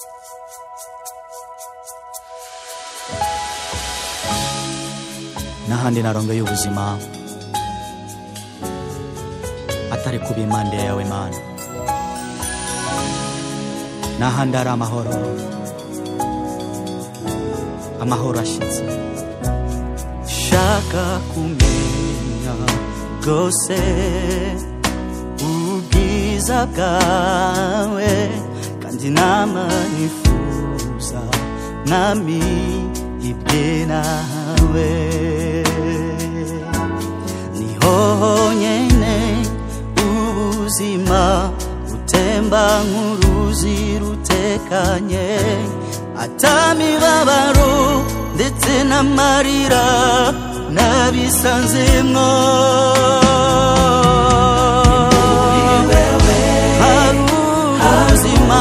n'ahandi narongeye ubuzima atari kuba impande yawe mana n'ahandi hari amahoro amahoro ashyitse shaka kumenya rwose ubwiza bwawe kandi nama nifuza mwami ibye nawe niho honyene ubuzima butemba nk'uruzi rutekanye atamibabaro ndetse n'amarira nabisanzemwo hari ubuzima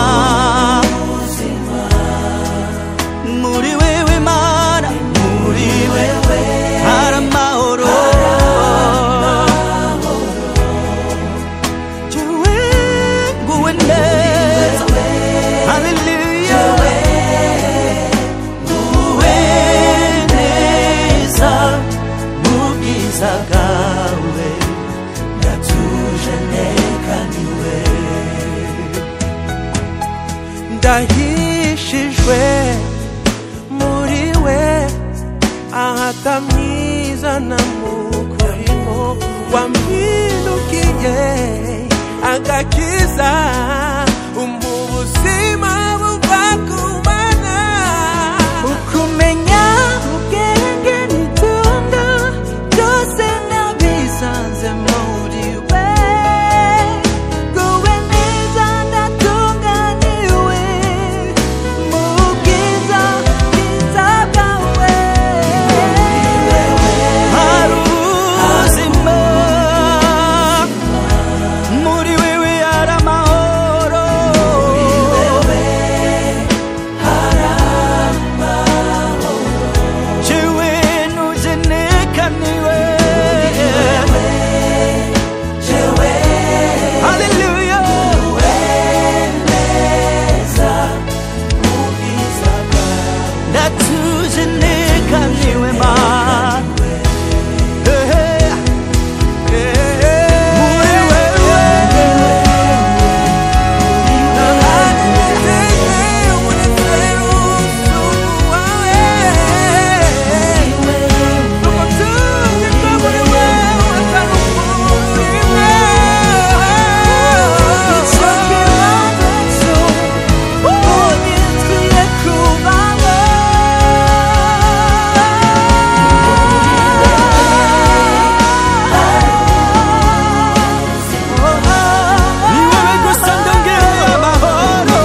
muri wewe mana muri wewe hari amahoro jewe nguwe neza haleluya nguwe neza mu bwiza bwawe ndatuje nekaniwe ndahishijwe muri we ahatamwiza na mukurimo wampindukiye agakiza mu buzima buva ku mana ukumenya ubwenge n'itunga byose nabisanze muri we nguwe neza ndatunganiwe mu bwiza bwiza bwawe hari ubuzima muri wewe hari amahoro jewe nujenekaniwe haleluya ndatujenekaniwe mana muri wewe Ni wewe gusa ndongewe amahoro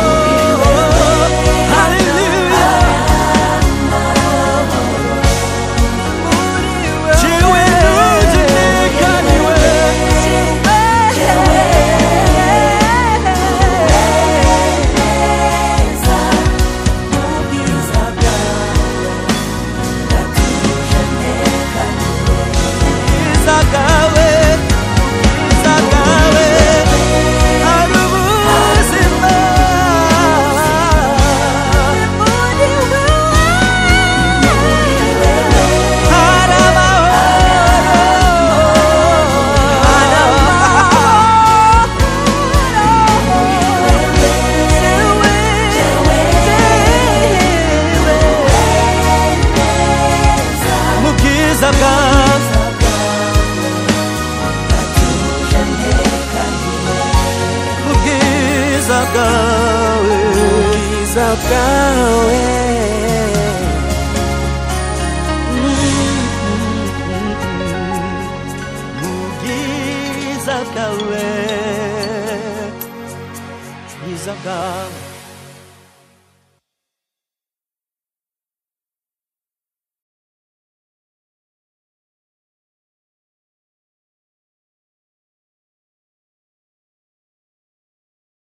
Haleluya Jewe nujenekaniwe Bwiza bwawe Bwiza bwawe hari ubuzima hari amahoro mu bwiza bwawe mu bwiza bwawe ubwiza bwawe mu bwiza bwawe bwiza bwawe